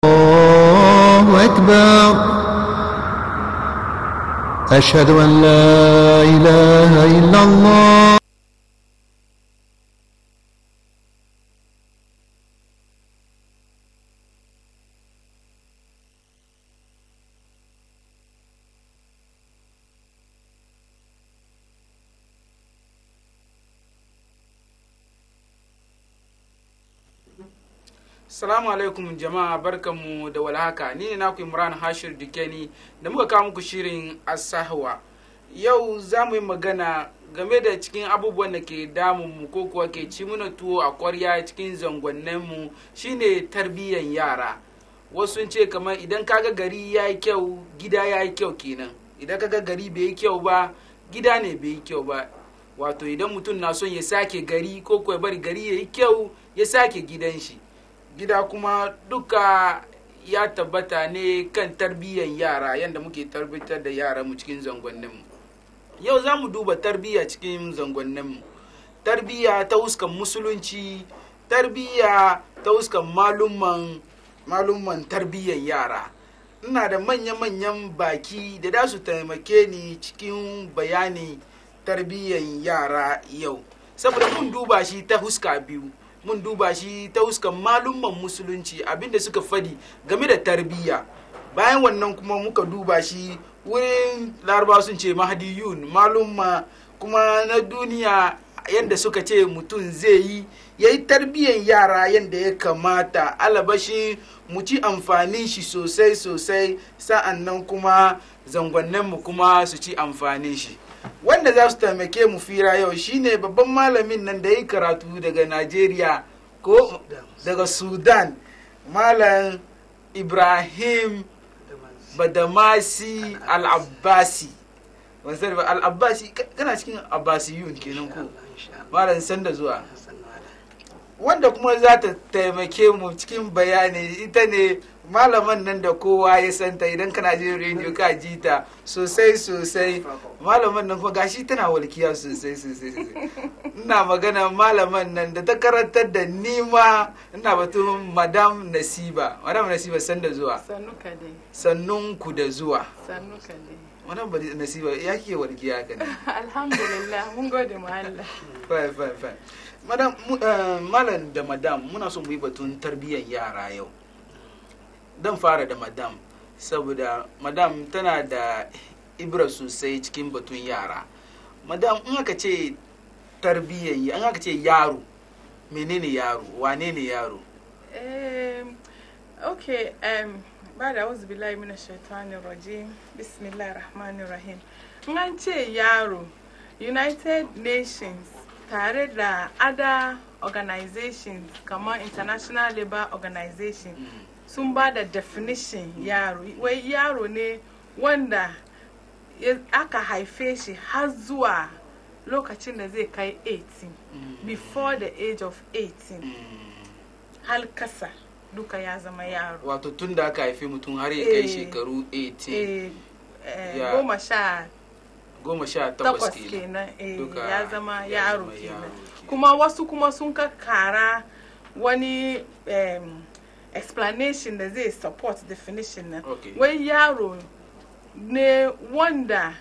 الله أكبر أشهد أن لا إله إلا الله Salamu alaikum jama'a barkanmu da walhaka ni ne naku Imran Hashir Dukeni da muka kawo muku shirin Asahwa. Yau za mu yi magana game da cikin abubuwan da ke damunmu ko kuwa ke ci muna tuwo a kwarya cikin zangonninmu shine tarbiyyan yara. Wasu sun ce kamar idan kaga gari ya yi kyau gida ya yi kyau kenan. Idan kaga gari bai yi kyau ba gida ne bai yi kyau ba. Wato idan mutum na son ya sake gari ko kuwa bari gari ya yi kyau ya sake gidan shi. gida kuma duka ya tabbata ne kan tarbiyyar yara yadda muke tabbatar da yara mu cikin zangonninmu yau za mu duba tarbiyya cikin zangonninmu tarbiyya ta huskan musulunci tarbiyya ta huskan malumman malumman tarbiyyar yara ina da manya-manyan baki da za su taimake ni cikin bayani tarbiyyar yara yau saboda mun duba shi ta huska biyu mun duba shi ta huskan malumman musulunci abinda suka fadi game da tarbiyya bayan wannan kuma muka duba shi wurin laraba sun ce mahadiyun malumma kuma na duniya yadda suka ce mutum zai yi ya yi tarbiyyar yara yadda ya kamata alabashi mu ci amfanin shi sosai sosai sa'an nan kuma zangonninmu kuma su ci amfanin shi wanda za su taimake mu fira yau shine babban malamin nan da ya yi karatu daga najeriya ko daga sudan malam ibrahim badamasi al-abbasi al-abbasi kana cikin abbasiyun kenan ko malam sanda zuwa wanda kuma za ta taimake mu cikin bayani ita ne malaman nan da kowa ya santa idan kana jin rediyo ka ji ta sosai sosai malaman nan kuma gashi tana walkiya sosai sosai ina magana malaman nan da ta karantar da nima ina batun madam nasiba madam nasiba sanda zuwa sannun ku da zuwa madam nasiba ya ke walkiya ka ne alhamdulillah mun gode mu Allah fine fine fine madam malam da madam muna son mu yi batun tarbiyyar yara yau dan fara da madam saboda madam tana da ibra sosai cikin batun yara madam in aka ce tarbiyyar in aka ce yaro menene yaro wane ne yaro um, okay um, ba da wasu bilayi mina shaitanin rajim bismillah rahmanir rahim in an ce yaro united nations tare da other organizations kamar international labour organization mm. sun ba da definition yaro wai yaro ne wanda aka haife shi har zuwa lokacin da zai kai 18 mm. before the age of 18 mm. har kasa duka ya zama yaro wato tun da aka haife mutum har ya kai shekaru 18 goma sha goma sha takwas kenan ya zama yaro kenan kuma wasu kuma sun kara wani um, explanation da zai support definition na okay. wai yaro ne wanda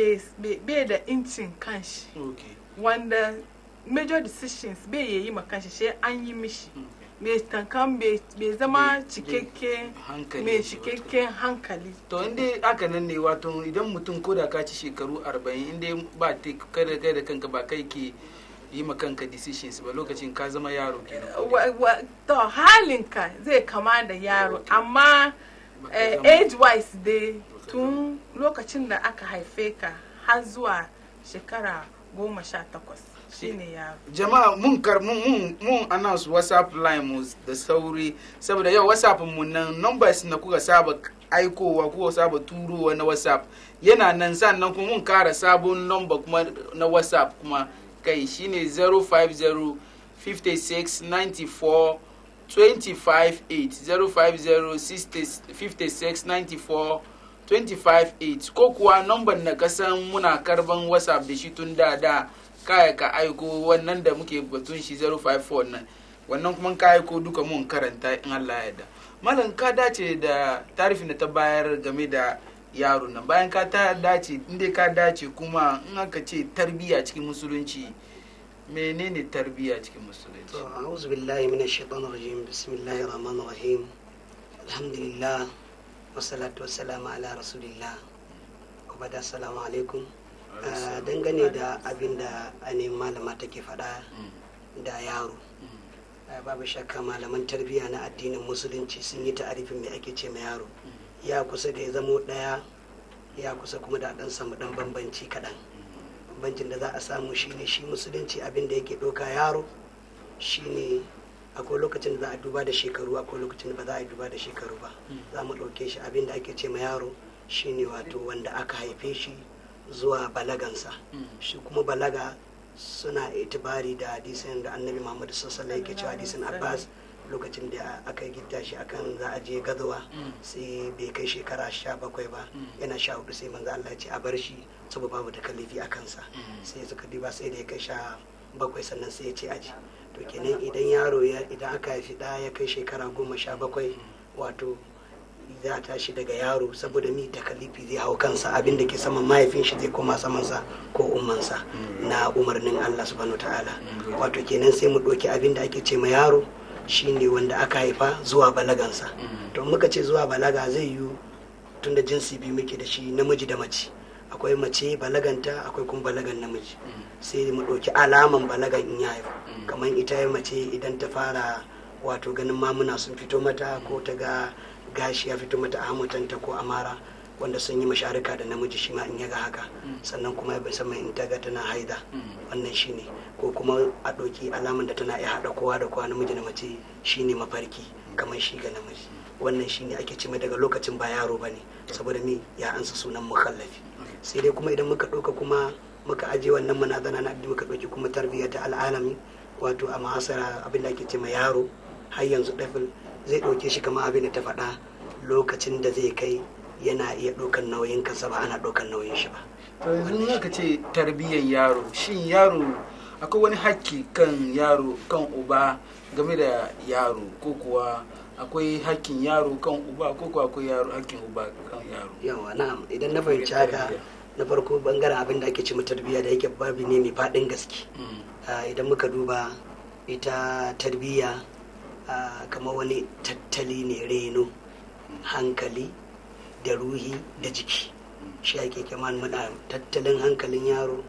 bai da incin kanshi okay. wanda major decisions bai yi ma kanshi sai an yi mishi mai tankan bai zama cikakke mai cikakken hankali to inda aka nan ne wato idan mutum ko da ka ci shekaru 40 inda ba kada kai da kanka ba kai ke yi ma kanka decisions ba lokacin ka zama yaro kenan to halinka zai kama da yaro amma age wise dai tun lokacin da aka haife ka har zuwa shekara goma sha takwas shine yaro jama'a mun kar mun mun mun announce whatsapp line mu da sauri saboda yau whatsapp mu nan numbers na kuka saba aikowa kuka saba turowa na whatsapp yana nan sannan kuma mun kara sabon number kuma na whatsapp kuma kai shine 050 56 94 25 8 050 56 94 25 ko kuwa number na kasan muna karban whatsapp da shi tun da da kaya ka aiko wannan da muke batun shi 054 nan wannan kuma ka aiko duka mun karanta in Allah ya yarda malam ka dace da tarifin da ta bayar game da yaro nan bayan ka ta dace inda ka dace kuma in aka ce tarbiyya cikin musulunci menene tarbiyya cikin musulunci to a'udhu billahi minash shaitanir rajim bismillahir rahmanir rahim alhamdulillah wassalatu wassalamu ala rasulillah ubada assalamu alaikum Ah, dangane da abin da ainihin malama take faɗa da yaro Ah, babu shakka malaman tarbiyya na addinin musulunci sun yi ta'arifin mai ake ce ma yaro ya kusa da ya zamo ɗaya ya kusa kuma da ɗan samu ɗan bambanci kaɗan bambancin da za a samu shine shi musulunci abin da yake ɗauka yaro shine akwai lokacin da za a duba da shekaru akwai lokacin da ba za a yi duba da shekaru ba za mu ɗauke shi abin da ake ce ma yaro shine wato wanda aka haife shi zuwa balagansa shi kuma balaga suna itibari da hadisin da annabi muhammadu sassala yake cewa hadisin abbas lokacin da aka gidda shi akan za a je gazawa sai bai kai shekara sha bakwai ba yana sha hudu sai manzo Allah ya ce a bar shi saboda babu da kalifi a kansa sai suka diba sai da ya kai sha bakwai sannan sai ya ce aji to kenan idan yaro ya idan aka haifi ɗa ya kai shekara goma sha bakwai wato za a tashi daga yaro saboda mi takalifi zai hau kansa abin da ke saman mahaifin shi zai koma samansa ko ummansa na umarnin Allah subhanahu ta'ala wato kenan sai mu ɗauki abin da ake ce ma yaro shine wanda aka haifa zuwa balagansa to muka ce zuwa balaga zai yiwu tun da jinsi biyu muke da shi namiji da mace akwai mace balaganta akwai kuma balagan namiji sai mu ɗauki alaman balagan in ya haifu kamar ita ya mace idan ta fara wato ganin mamuna sun fito mata ko ta ga gashi ya fito mata a hamutanta ko amara wanda sun yi masharika da namiji shi ma in ya ga haka sannan kuma ya sama in ta ga tana haida wannan shine ko kuma a ɗauki alaman da tana iya haɗa kowa da kowa namiji da mace shine mafarki kamar shi ga namiji wannan shine ake cime daga lokacin ba yaro bane saboda mi ya ansa sunan mukallafi sai dai kuma idan muka ɗauka kuma muka aje wannan manazana na addini muka ɗauki kuma tarbiyyar ta al'alami wato a mahasara abin da ake ce ma yaro har yanzu ɗafil zai ɗauke shi kamar abin da ta faɗa lokacin da zai kai yana iya ɗaukan nauyin kansa ba ana ɗaukan nauyin shi ba to yanzu in aka ce tarbiyyar yaro shin yaro akwai wani hakki kan yaro kan uba game da yaro ko kuwa akwai hakkin yaro kan uba ko kuwa akwai yaro hakkin uba kan yaro yawa na'am idan na fahimci haka na farko bangaren abin da ake ce ma tarbiyya da yake babi ne mai faɗin gaske Ah, idan muka duba ita tarbiyya ah, kamar wani tattali ne reno hankali da ruhi da jiki shi ake kama muna tattalin hankalin yaro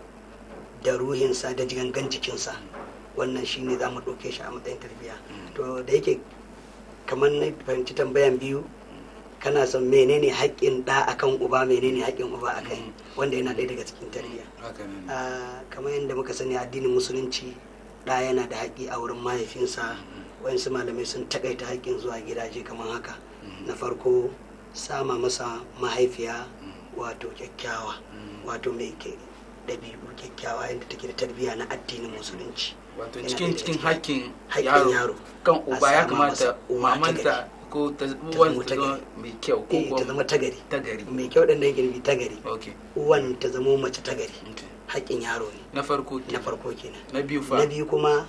da ruhinsa da gangan jikinsa wannan shi ne za mu ɗauke shi a matsayin tarbiyya to da yake kamar na fahimci tambayan biyu kana son menene haƙƙin ɗa akan uba menene haƙƙin uba akan wanda yana ɗaya daga cikin tarbiyya haka ne Ah, kamar yadda muka sani addinin musulunci ɗa yana da haƙƙi a wurin mahaifinsa wayansu malamai sun takaita haƙƙin zuwa gidaje kamar haka na farko sama masa mahaifiya wato kyakkyawa wato mai ke ɗabi'u kyakkyawa yadda take da tarbiyya na addinin musulunci wato Yana cikin ɗaya cikin daga hakkin haƙƙin yaro yaro kan a uba ya sama kamata masa uwa ta mamanta gari. ko ta zama uwan ta ta zama gari. mai kyau ko eh ta kuma zama tagari ta gari mai kyau ɗin da yake nufi tagari okay uwan ta zama mace tagari okay. haƙƙin yaro ne na farko na ke farko kenan na biyu fa na biyu kuma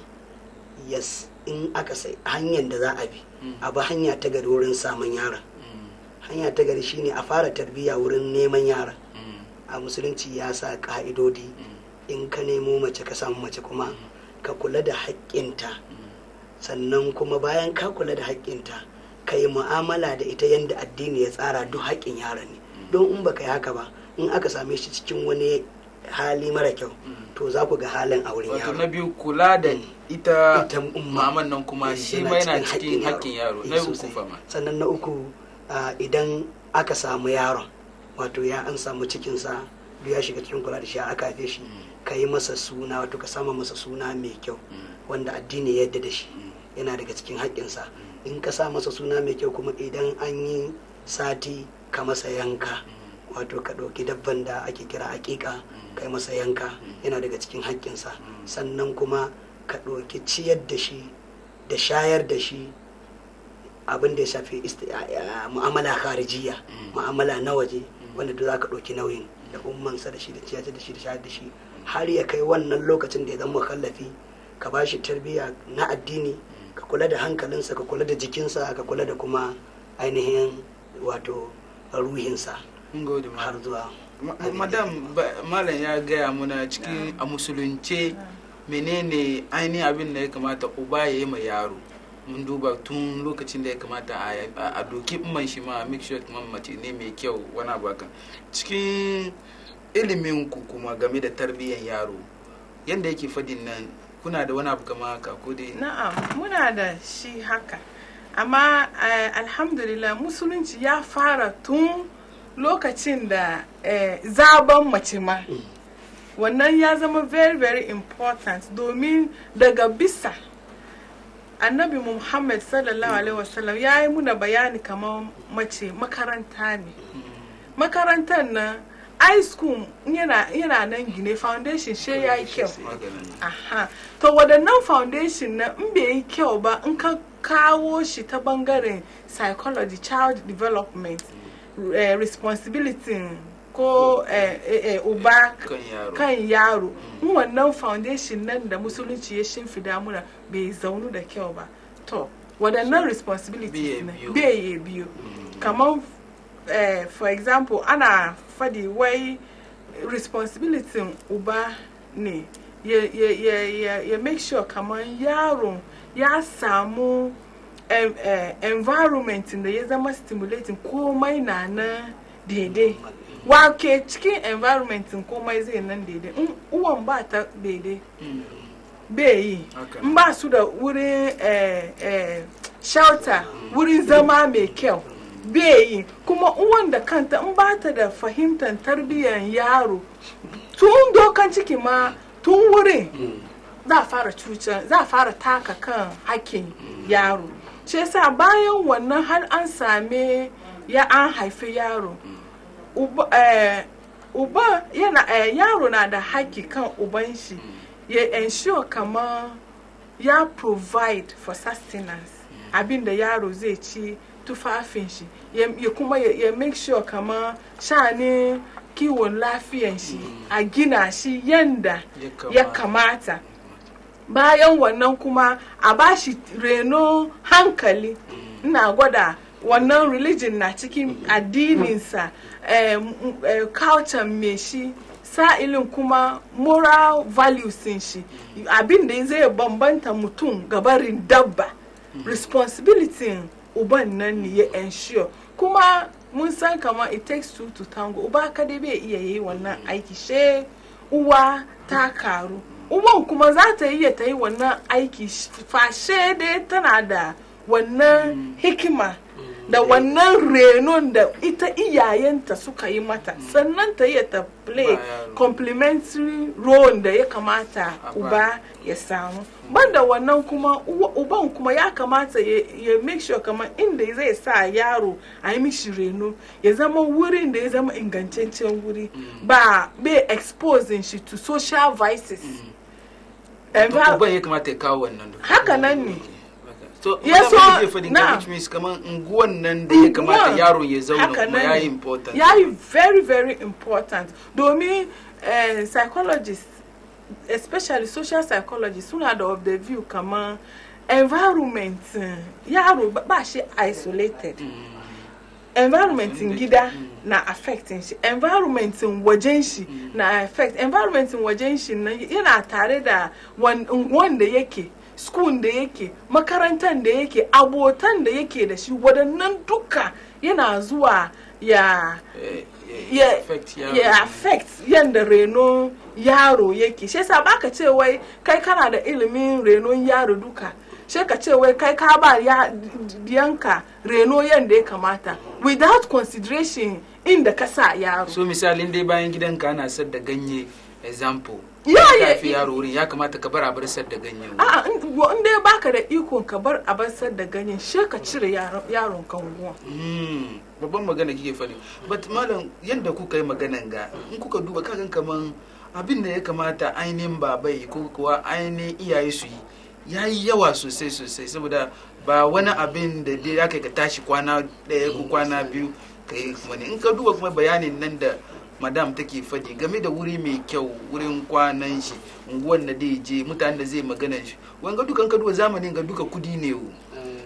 yes in aka sai hanyar da za a bi Mm. a bi hanya ta gari wurin samun yaron Mm, hanya ta gari shine a fara tarbiyya wurin neman yaron mm, a musulunci ya sa ka'idodi mm, in ka nemo mace ka samu mace kuma ka kula da haƙƙinta mm. sannan kuma bayan ka kula da haƙƙinta ka yi mu'amala da ita yadda addini ya tsara duk haƙƙin yaron ne don in baka yi haka ba in aka same shi cikin wani hali mara kyau to za ku ga halin a wurin wato yaro na biyu kula da Mm. ita Ita umma. maman nan kuma Eh, shi yana ma yana cikin cikin haƙƙin hakkin yaro Eh, na uku sosai. fa ma sannan na uku ah, idan aka samu yaron wato ya an samu cikinsa duk ya shiga cikin kula da shi aka haife shi ka yi masa suna wato ka sama masa suna mai kyau wanda addini ya yarda da shi yana daga cikin haƙƙinsa in ka sa masa suna mai kyau kuma idan an yi sati ka masa yanka wato ka ɗauki dabban da ake kira aƙiƙa kai masa yanka yana daga cikin haƙƙinsa sannan kuma ka ɗauki ciyar da shi da shayar da shi abin da ya shafi isti- a- a- mu'amala kharijiya mu'amala na waje wanda duk za ka ɗauki nauyin da ummansa da shi da ciyar da shi da shayar da shi har ya kai wannan lokacin da ya zama kallafi ka ba shi tarbiyya na addini ka kula da hankalinsa ka kula da jikinsa ka kula da kuma ainihin wato ruhinsa mun gode har malam zuwa Ma- madam ba- malam ya gaya muna cikin a musulunce menene ainihin abin da ya kamata uba ya yi ma yaro mun duba tun lokacin da ya kamata a- a a doki man shi ma make sure kuma mace ne mai kyau wani abu hakan cikin ilimin ku kuma game da tarbiyyar yaro yadda yake fadin nan kuna da wani abu kama haka ko dai Na'am, muna da shi haka. Amma eh, alhamdulillah musulunci ya fara tun lokacin da eh, zaben mace ma. Wannan ya zama very very important domin daga bisa annabi Muhammad sallallahu alaihi wasallam ya yi muna bayani kamar mace makaranta ne. Makarantar nan high school yana yana nan gine foundation she ya yi kyau. maganin Aha. To waɗannan foundation na in bai yi kyau ba in ka kawo shi ta bangaren psychology, child development, eh, responsibility ko eh, eh, eh, uba kan yaro kan yaro in wannan foundation nan da musulunci ya shimfida muna bai zaunu da kyau ba to waɗannan responsibilities Bai na biyu. bai ya biyu kamar eh, for example ana fadi wai responsibility uba ne ya, ya, ya, ya, ya make sure kamar yaron ya samu em- eh, environment da ya zama stimulating komai na na daidai wake cikin environment komai zai nan daidai in uwan ba ta daidai bai yi Haka. in ba su da wurin eh, eh, shelter wurin zama mai kyau bai yi kuma uwan da kanta in ba ta da fahimtar tarbiyyar yaro tun dokan ciki ma tun wurin za a fara cutar za a fara taka kan hakkin yaro shi yasa bayan wannan har an same ya an haifi yaro uba, eh, uba yana eh, yaro na da haƙƙi kan uban shi ya ensure kamar ya provide for sustenance abin da yaro zai ci tufafin shi ya ya kuma ya, ya make sure kamar shani kiwon lafiyan shi a gina shi yanda Ya ya kamata bayan wannan kuma a bashi reno hankali ina gwada wannan religion na cikin addininsa eh, m- eh, culture me shi sa'ilin kuma moral values din shi abin da zai bambanta mutum gabarin dabba responsibility uban nan ne ya ensure kuma mun san kamar it takes two to tango uba kadai bai iya yi wannan aiki she uwa ta karu uwan kuma za ta iya ta yi wannan aiki fashe dai tana da wannan hikima da wannan renon da ita iyayenta suka yi mata sannan ta iya ta play Ba yaro. complementary role da ya kamata A ba. uba ya samu banda wannan kuma uwa- uban kuma ya kamata ya, ya make sure kamar inda zai sa yaro a yi mishi reno ya zama wurin da ya zama ingantaccen wuri ba bai exposing shi to social vices Envi- uban ya kamata ya kawo wannan duka haka nan ne so Ya ya so- so ke fadin na. ka which means kaman unguwan nan da ya kamata Unguwan, yaron ya zauna haka kuma nan ya ne. yi important ya yi very very important domin eh, psychologists especially social psychologists suna da of the view kamar environment eh, yaro ba- ba shi isolated environment in gida na affecting shi environment in wajen shi na affect environment in wajen shi na yana tare da wan- unguwan da yake school da yake makarantar da yake abotan da yake da shi waɗannan duka yana zuwa ya Eh, ya affect yaro. ya affect yanda reno yaro yake shi yasa baka ce wai kai kana da ilimin renon yaro duka shi ka ce wai kai ka ba ya yanka reno yanda ya kamata without consideration inda ka sa yaro so misalin dai bayan gidanka ana sadda ganye example Ya, ka ya, fi ya. yaro wurin ya kamata ka bar a bar sadda ganye wurin. a'a in wa- in dai baka da ikon ka bar a basar da ganyen shi ka cire yaron yaron kan guwa Hmm, babban magana kike faɗi but malam yadda kuka yi maganan ga in kuka duba kagan kaman abin da ya kamata ainihin babai ko kuwa ainihin iyaye su yi ya yi yawa sosai sosai saboda ba wani abin da dai ya kai ka tashi kwana ɗaya ko kwana biyu ka yi kuma ne in ka duba kuma bayanin nan da madam take faɗi game da wuri mai kyau wurin kwanan shi unguwan da zai je mutanen da zai magana shi wanga dukan ka duba zamanin ga duka kudi ne wo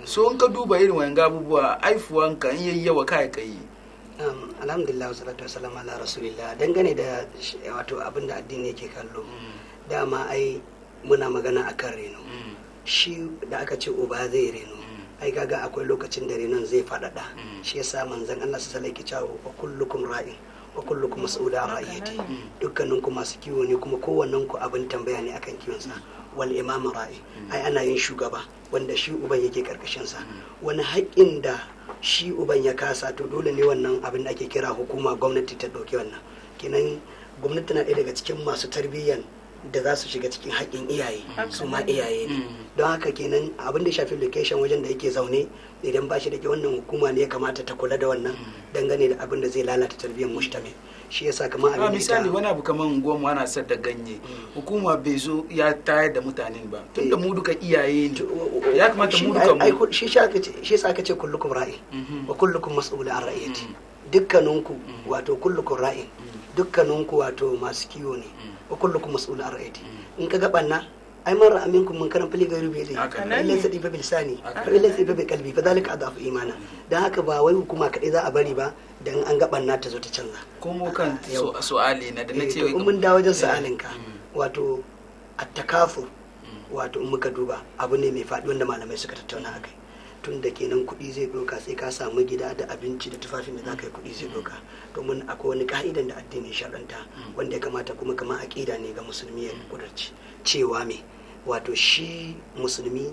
so in ka duba irin wayan abubuwa aifuwanka in yayi yawa kai kai Um, alhamdulillah wasalatu wasalam ala rasulillah dangane da sh- wato abin da addini yake kallo dama ai muna magana akan reno shi da aka ce uba zai reno ai kaga akwai lokacin da renon zai faɗaɗa shi yasa manzon Allah su salai cewa wa kullukum ra'in wa kullukum mas'ula an ra'iyati dukkanin ku masu kiwo ne kuma kowannen ku abin tambaya ne akan kiwon sa wal imam ra'i ai ana yin shugaba wanda shi uban yake karkashin sa wani haƙƙin da shi uban ya kasa to dole ne wannan abin da ake kira hukuma gwamnati ta ɗauki wannan kenan gwamnati na ɗaya daga cikin masu tarbiyyan da za su shiga cikin haƙƙin iyaye su ma iyaye ne don haka kenan abin da ya shafi location wajen da yake zaune idan ba shi da ke wannan hukuma ne ya kamata ta kula da wannan dangane da abin da zai lalata tarbiyyar mushtame shi yasa kamar a abin da misali ita wani abu kamar goma ana sadda ganye hukuma bai zo ya tayar da mutanen ba tunda mu duka iyaye ne ya kamata mu duka ai mu shi shi aka ce shi yasa aka ce kullukum ra'i Mhm. wa kullukum mas'ul an ra'iyati dukkaninku wato kullukum ra'in dukkaninku wato masu kiwo ne wa kullukum mas'ul an ra'iyati in ka ga banna ai man ra'a minkum mun karan fili gairu bi Haka fa ne. illa sadi fa bilsani Haka fa illa sadi fa bi qalbi fa zalika adafu imana dan haka ba wai hukuma kadai za a bari ba dan an ga banna ta zo ta canza komo kan Yau. su- su'ali na da na Eh, ce to in mun dawo wajen Eh, sa'alinka mm. wato attakafu wato in muka duba abu ne mai faɗi wanda malamai suka tattauna a kai tun da kenan kuɗi zai ɗauka sai ka samu gida da abinci da tufafin da za ka yi kuɗi zai ɗauka domin akwai wani ka'idan da addini shar'anta wanda ya kamata kuma kamar aƙida ne ga musulmi ya kudurci cewa me wato shi musulmi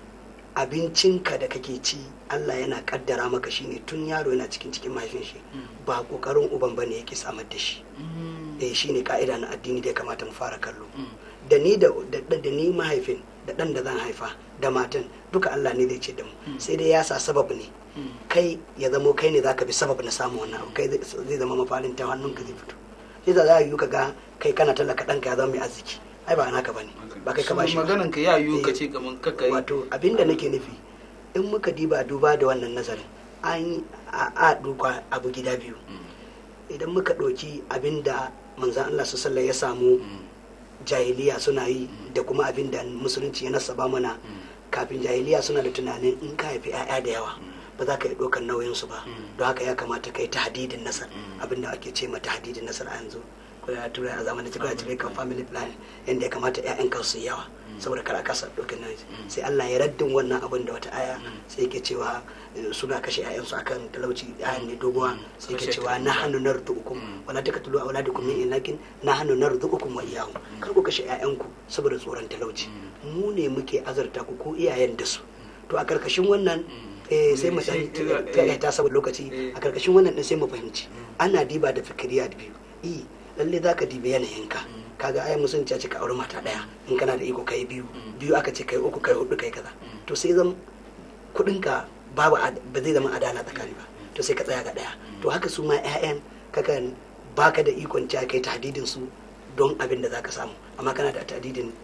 abincinka da kake ci Allah yana kaddara maka shine tun yaro yana cikin cikin mahaifin shi ba kokarin uban bane yake samar da shi Mm. eh shine ka'ida na addini da ya kamata mu fara kallo Mm. da ni da da, da ni mahaifin da dan da zan haifa da matan duka Allah ne zai ce da mu sai dai ya sa sabab ne Mm. kai ya zamo kai ne zaka bi sabab na samu wannan abu kai zai zai zama mafarin ta hannunka zai fito sai za yi ka ga kai kana talaka ɗanka ya zama mai arziki ai ba naka bane ba kai ka So, bashi ba maganan ka ya yiwu ka Eh, ce kamar kaka yi wato abinda nake nufi in muka diba duba da wannan nazarin an a a duka abu gida biyu idan muka ɗauki abinda manzan Allah su sallah ya samu jahiliya suna yi da kuma abinda musulunci ya nasaba mana kafin jahiliya suna da tunanin in ka haifi 'ya'ya da yawa ba za ka yi ɗaukar nauyinsu ba don haka ya kamata ka yi tahdidin nasar abinda ake ce ma tahdidin nasar a yanzu ko ya tura a zamanin cikin cikin kan family plan yadda ya kamata 'ya'yan kan su yi yawa saboda kar a kasa ɗaukar nauyi sai Allah ya raddin wannan abin da wata aya sai yake cewa eh, suna kashe 'ya'yansu akan talauci 'ya'yan ne doguwa sai yake cewa na hannu narzuqukum wala taqtulu awladakum min inakin na hannu narzuqukum wa iyyahum kar ku kashe 'ya'yanku saboda tsoron talauci mu ne muke azarta ku ko iyayen da su to a karkashin wannan eh, sai mu dan Eh, ta saboda lokaci eh. a karkashin wannan din sai mu fahimci ana diba da fikiriya da biyu i lalle zaka dibi yanayinka kaga ai musulunci ya ce ka auri mata daya in kana da iko kai biyu biyu aka ce kai uku kai hudu kai kaza to sai zan kudinka babu ad- ba zai zama adala tsakani ba to sai ka tsaya ga daya to haka su ma 'ya'yan kakan baka da ikon cewa kai tahdidin su don abin da zaka samu amma kana da tahdidin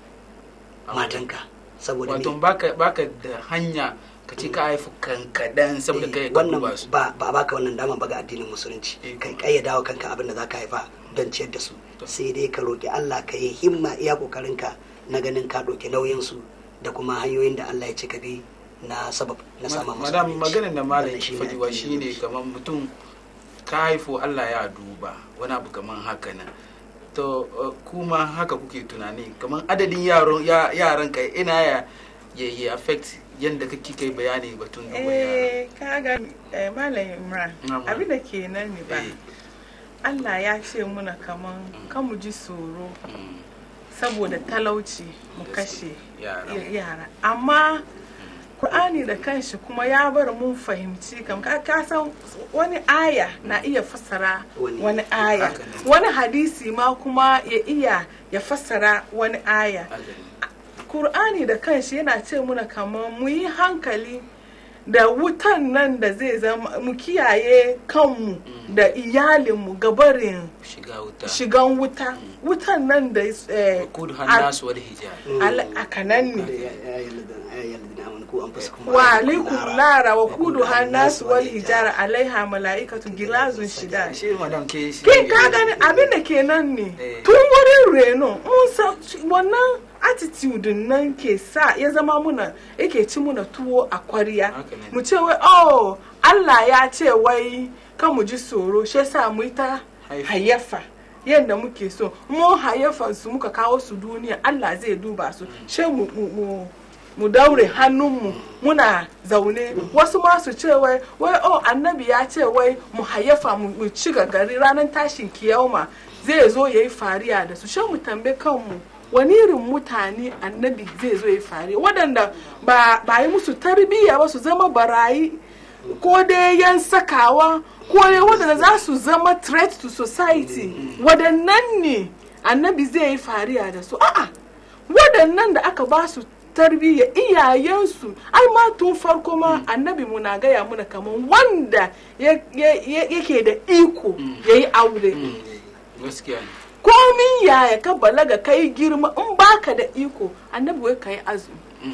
matanka saboda wato me baka baka da hanya ka ce ka haifu kankadan saboda Eh, kai ka wannan duba su ba ba a baka wannan dama ba ga addinin musulunci Eh, kai kayyada wa kanka abin da zaka haifa don ciyar da su sai dai ka roki Allah ka yi himma iya kokarin ka na ganin ka ɗauki nauyin su da kuma hanyoyin da Allah ya ce ka bi na sabab na sama musu madam abinci. maganin da malam Wannan ke shine faɗiwa addinin shine musulunci. kamar mutum ka haifu Allah ya duba wani abu kamar haka nan to uh, kuma haka kuke tunani kamar adadin yaron ya- yaran ka ina ya ya ya affect yanda kake kai bayani batun duba yara eh kaga eh, malam imran Na'am. abin da ke nan ne ba Eh, Allah ya ce muna kaman kan mu ji tsoro mm, saboda talauci mu kashe yara y- yara amma Kur'ani da kanshi kuma ya bar mun fahimci kam ka ka san wani aya na iya fassara Wani- wani aya haka ne. wani hadisi ma kuma ya iya ya fassara wani aya Haka ne. Kur'ani da kanshi yana ce muna kamar mu yi hankali da wutan nan da zai zama mu kiyaye kanmu da iyalinmu gabarin shiga wuta shigan wuta wutan nan da eh, kudu al- hannasu wani hijab al- a kanan Da ne ya- ya ayyuhal- ya ayyuhal ladina amanu qu anfusakum wa alaikum nara. nara wa Wa kudu hannasu wal hijara alaiha mala'ikatu gilazun shida shi madam ke shi kin ka gani abin da ke nan ne Eh. tun wurin reno mun san wannan attitude nan ke sa ya zama muna yake ci muna tuwo a kwariya Haka ne. mu ce wai oh Allah ya ce wai kan mu ji tsoro shi yasa mu yi ta Haifa. hayyafa yadda muke so mu hayyafan su muka kawo su duniya Allah zai duba su shi mu mu mu mu daure hannunmu muna zaune wasu ma su ce wai wai oh annabi ya ce wai mu hayyafa mu mu ci gari ranar tashin kiyama zai zo ya yi fariya da su shi mu tambaye kanmu wani irin mutane annabi zai zo ya yi fariya waɗanda ba ba yi musu tarbiyya ba su zama barayi ko dai yan sakawa ko dai waɗanda za su zama threat to society waɗannan ne annabi zai yi fariya da su a'a waɗannan da aka ba su tarbiyya iyayensu ai ma tun farko ma annabi mu na gaya muna kamar wanda ya- ya- ya- yake da iko ya yi aure gaskiya ne komin yaya ka balaga kai girma in baka da iko annabi wai ka yi azumi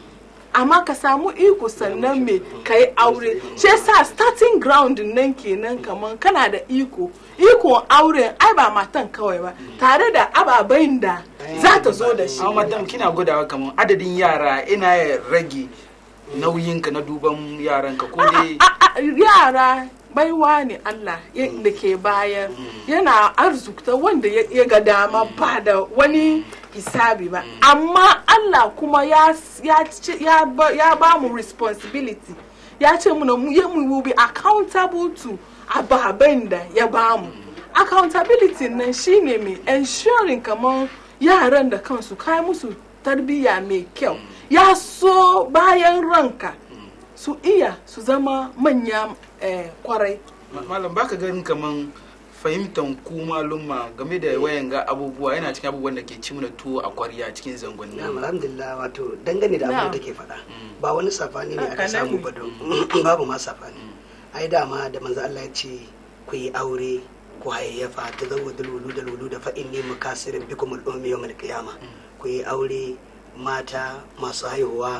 amma ka samu iko sannan me ka yi aure shi yasa starting ground nan kenan kaman kana da iko ikon auren ai ba matan kawai ba tare da ababen da za ta zo da shi amma madam kina gudawa kamar adadin yara ina ya rage nauyinka na duban yaranka ko dai A- a- yara baiwa ne Allah ya- da ke bayar yana arzikta wanda ya ya ga dama ba da wani hisabi ba amma Allah kuma ya ya ce- ya ba ya ba mu responsibility ya ce muna mu ya mu will be accountable to ababen da ya ba mu accountability nan shine mai ensuring kamar yaran da kansu kai musu tarbiyya mai kyau ya so bayan ranka su iya su zama manya eh, kwarai Ma- malam baka ganin kaman fahimtan ku malumma game da wayan ga abubuwa yana cikin abubuwan da ke ci mana tuwo a kwarya cikin zangonni Na'am, alhamdulillah wato dangane da abin Na'am. da take faɗa ba wani safani ne aka Haka nan samu ne. ba don babu ma safani ai dama da manzo Allah ya ce ku yi aure ku hayayyafa ta zawo dalwulu dalwulu da fa'in ne mukasirin bikum al'ummi yawmal qiyama ku yi aure mata masu haihuwa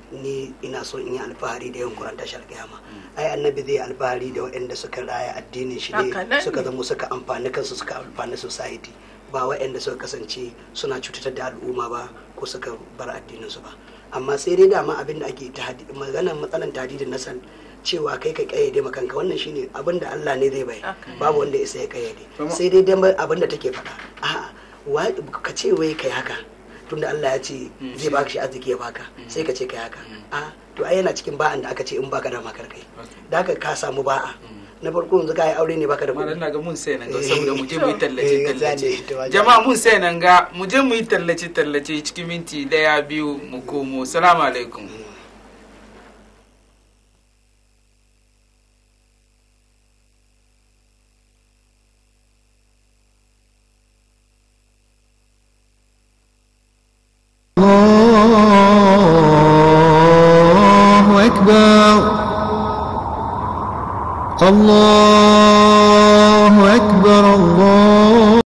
ni ina so in yi alfahari da yawan kuran tashar kiyama ai annabi zai yi alfahari da waɗanda suka raya addinin shi Haka nan ne suka ne. zama suka amfani kansu suka amfani society ba waɗanda suka kasance suna cutatar da al'umma ba ko suka bar addininsu ba amma sai dai dama abin da ake tahadi- maganar matsalan tadidin nasal cewa kai ka kayyade ma kanka wannan shine abin da Allah ne zai bai Haka. babu wanda ya isa ya kayyade Kuma- sai dai dan abin da take faɗa a'a wa- ka ce wai kai haka tunda Allah ya ce zai baka shi arziki ya baka sai ka ce kai haka a to ai yana cikin ba'an da aka ce in baka da makar kai da haka ka samu ba'a na farko yanzu ka yi aure ne baka da malam kuɗi na ga mun sai nan ga Eh. saboda mu je mu yi tallace Eh, gaskiya tallace ne, to wajen- jama'a mun sai nan ga mu je mu yi tallace tallace cikin minti daya biyu mu komo salamu alaikum الله أكبر الله أكبر الله